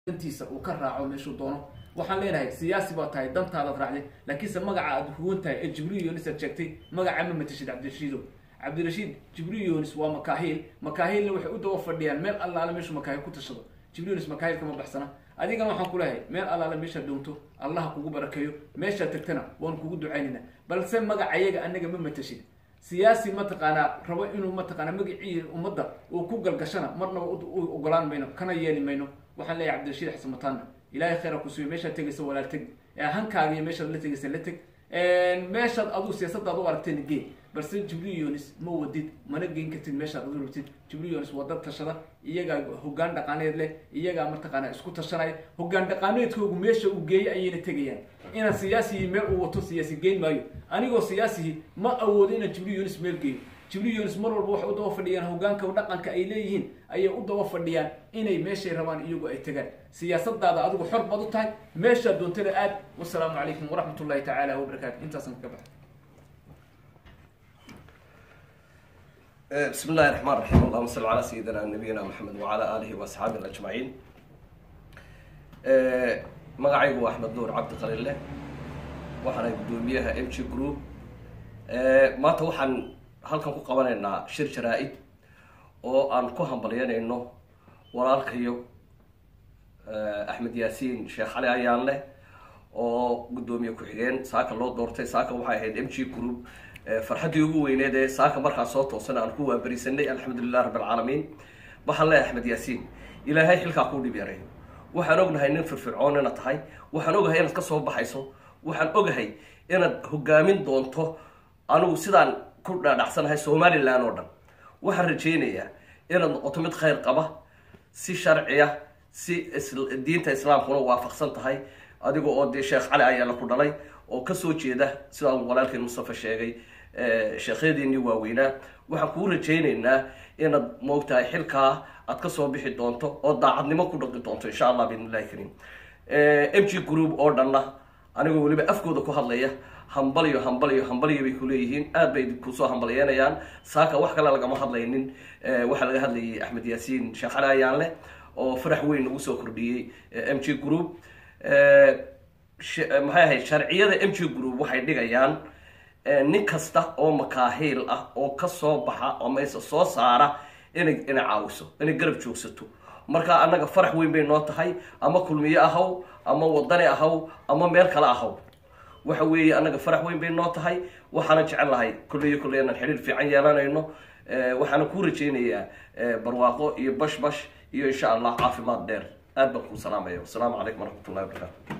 dantiisa uu ka raaco meeshuu doono waxaan leenahay siyaasi baa tahay dantaadaad raacday laakiinse magaca aad huwan tahay ee jibriil yonis aad sheegtay magaca ma matashid cabdirashiido cabdirashiid jibriil yonis waa makaahiil makaahilna waxay u daba fadhiyaan meel allaale meeshuu makaahil ku tashado jibriil yonis makaahil kama baxsana adigana waxaan ku leeyahay meel allaale meeshaad doonto allaha kugu barakeeyo meeshaad tagtana waan kugu ducaynayna balse magacayaga anaga ma matashid siyaasi mataqaanaa rabo inuu mataqaanaa magacii ummadda uu ku galgashana marnaba u ogolaan mayno kana yeeli mayno waxaan leeyahay cabdirashiid xasan mataana ilaahay khayra ku suuyo meeshaad tegaysa walaal teg hankaaga iyo meeshaad la tegaysa la teg meeshaad aduu siyaasadaad u aragteen gee balse jibriil yonis ma wadid mana geyn kartid meeshaad adu rabtid jibriil yonis waa dad tashada iyagaa hogaan dhaqaaneed leh iyagaa mataqaanaa isku tashanaya hogaan dhaqaaneedkoogu meesha uu geeyey ayayna tegayaan inaan siyaasihii meel uu wato siyaasi geyn maayo anigoo siyaasihii ma awoodo inaan jibriil yonis meel geeyo jibriil yonis mar walba waxay u daba fadhiyaan hogaanka dhaqanka ay leeyihiin ayay u daba fadhiyaan inay meeshay rabaan iyagu ay tagaan siyaasadaada adigu xor baad u tahay meeshaa doontana aad wasalaamu calaykum waraxmat ullahi tacaala wabarakaatu intaasan ka baxay بسم الله الرحمن الرحيم اللهم صل على سيدنا نبينا محمد وعلى اله واصحابه اجمعين magacaygu waa axmed nuur cabdi qaliille waxaana guddoomiyaha m g group maanta waxaan halkan ku qabanaynaa shir jaraa-id oo aan ku hambalyanayno walaalkayo axmed yaasiin sheekh cali ayaanleh oo guddoomiye ku-xigeen saaka loo doortay saaka waxay ahayd m g group farxaddii ugu weyneed ee saaka markaa soo toosan aan ku waaberisanay alxamdulilah rabb alcaalamiin waxaan leeyahay axmed yaasiin ilaahay xilkaa kuu dhib yaray waxaan ognahay nin firfircoon inaad tahay waxaan ogahay inaad ka soo baxayso waxaan ogahay inaad hogaamin doonto anigu sidaan ku dhaadhacsanahay somalilan oo dhan waxaan rajaynayaa inaad noqoto mid khayr qaba si sharciya si diinta islaamkuna waafaqsan tahay adiga oo dee sheekh cali ayaala ku dhalay oo kasoo jeeda sidaan walaalkeen mustafa sheegay sheekhyadiinii waaweynaa waxaan kuu rajaynaynaa inaad moogtahay xilkaa aad kasoo bixi doonto oo daacadnimo ku dhaqi doonto insha allah biidn illahi kariim m g group oo dhanna anigoo weliba afkooda ku hadlaya hambalyo hambalyo hambalyo bay kuleeyihiin aad bay kusoo hambalyeynayaan saaka wax kale lagama hadlaynin waxaa laga hadlayay axmed yaasiin sheekh cali ayaanleh oo farax weyn nagu soo kordhiyey m g group maxay ahayd sharciyada m g group waxay dhigayaan nin kasta oo makaahiil ah oo kasoo baxa oo mayse soo saara inay inay caawiso inay garab joogsato marka annaga farax weyn bay noo tahay ama kulmiye ahaw ama wadani ahaw ama meel kale ahaw waxa weeye annaga farax weyn bay noo tahay waxaana jecel lahay kulliyo kulley inaan xidhiir fiican yeelanayno waxaana kuu rajaynayaa barwaaqo iyo bash bash iyo insha allah caafimaad dheer aad baan kuu salaamaya wasalaamu calaykum waraxmat ullahi wabarakaatu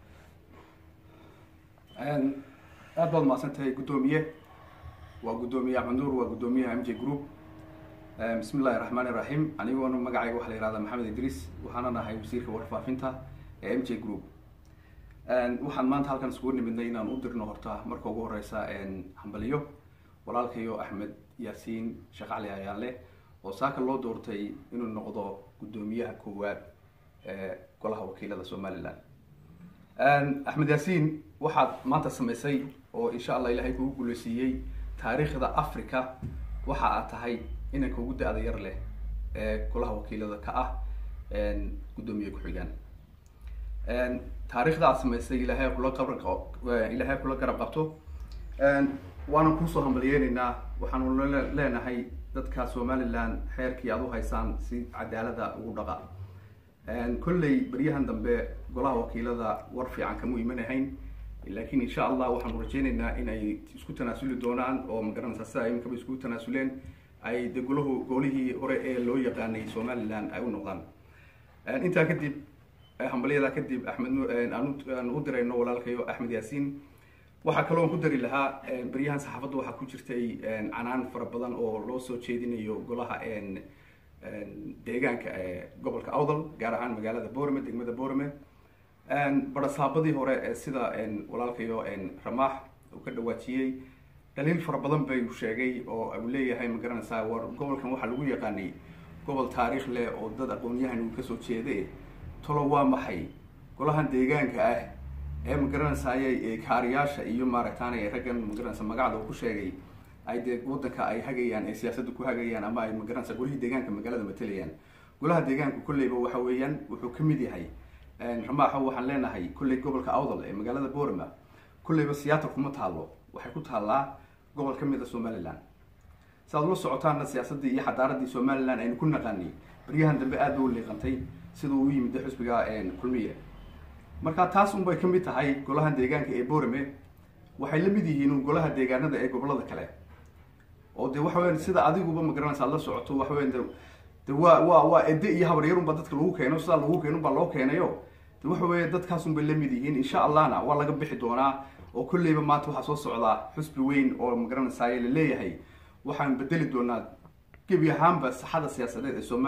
aad baad mahadsan tahay guddoomiye waa guddoomiye axmed nuur waa guddoomiyaha m j group bismi illahi raxmaan iraxiim anigoona magacayga waxaa la yihahdaa maxamed idriis waxaana nahay wasiirka warfaafinta ee m j group waxaan maanta halkan iskugu nimidnay inaan u dirno horta marka ugu horeysa hambaliyo walaalkayo axmed yaasiin sheekh cali ayaanle oo saaka loo doortay inuu noqdo guddoomiyaha koowaad ee golaha wakiilada somalilan axmed yaasiin waxaad maanta samaysay oo insha allah ilaahay kugu guuleysiiyey taariikhda africa waxa aad tahay inanka ugu da-da yar leh ee golaha wakiilada ka ah guddoomiye ku-xigaan taariikhda aad samaysay ilaahay kula qabr ilaahay kula garab qabto waanan kuusoo hambalyeyneynaa waxaanu leenahay dadka somaliland xeerkii aad u haysaan si cadaalada ugu dhaqa kolley beryahan dambe golaha wakiilada war fiican kama imanahayn laakiin insha allah waxaanu rajeyneynaa in ay isku tanaasuli doonaan oo magaranaysaa sida iminkaba iskugu tanaasuleen ay de golahu golihii hore ee loo yaqaanay somaliland ay u noqdaan intaa kadib hambalyadaa kadib axmed aan u dirayno walaalkayo axmed yaasiin waxaa kaloo ku dari lahaa beryahan saxaafadda waxaa ku jirtay canaan fara badan oo loo soo jeedinayo golaha deegaanka ee gobolka awdal gaar ahaan magaalada borame degmada borame barasaabadii hore ee sida walaalkayo ramaax uu ka dhawaajiyey dhaliil fara badan bay sheegay oo uu leeyahay magaranaysaa war gobolkan waxaa lagu yaqaanay gobol taariikh leh oo dad aqoon-yahan uu kasoo jeede tolo waa maxay golahan deegaanka ah ee magaranaysaay kaariyaasha iyo maaragtaanay raggan magaranaysa magacda uu ku sheegay ay dee wadanka ay hagayaan ay siyaasadda ku hagayaan ama ay magaranaysa golihii deegaanka magaalada matalayaan golaha deegaanka kolleyba waxa weeyaan wuxuu ka mid yahay ramaaxo waxaan leenahay kolley gobolka awdal ee magaalada borama kolleyba siyaata kuma taalo waxay ku taallaa gobol ka mid a somaliland si aad ula socotaanna siyaasaddii iyo xadaaradii somaliland aynu ku naqaanay baryahan dambe aad ba u liiqantay sida uu u yimid xusbiga kulmiye marka taas unbay ka mid tahay golaha deegaanka ee borame waxay la mid yihiin golaha deegaanada ee gobolada kale oo de waxa weyan sida adiguba magaranaysa aad la socoto waxa weyan de de waa waa waa ede iyo habaryarunba dadka lagu keeno sidaa lagu keenunbaa loo keenayo de waxa weeye dadkaasunbay la mid yihiin insha allahna waa laga bixi doonaa oo kolleyba maanta waxaa soo socdaa xusbi weyn oo magaranaysaay laleeyahay waxaan bedeli doonaa gebi ahaanba saxada siyaasadeed ee somalia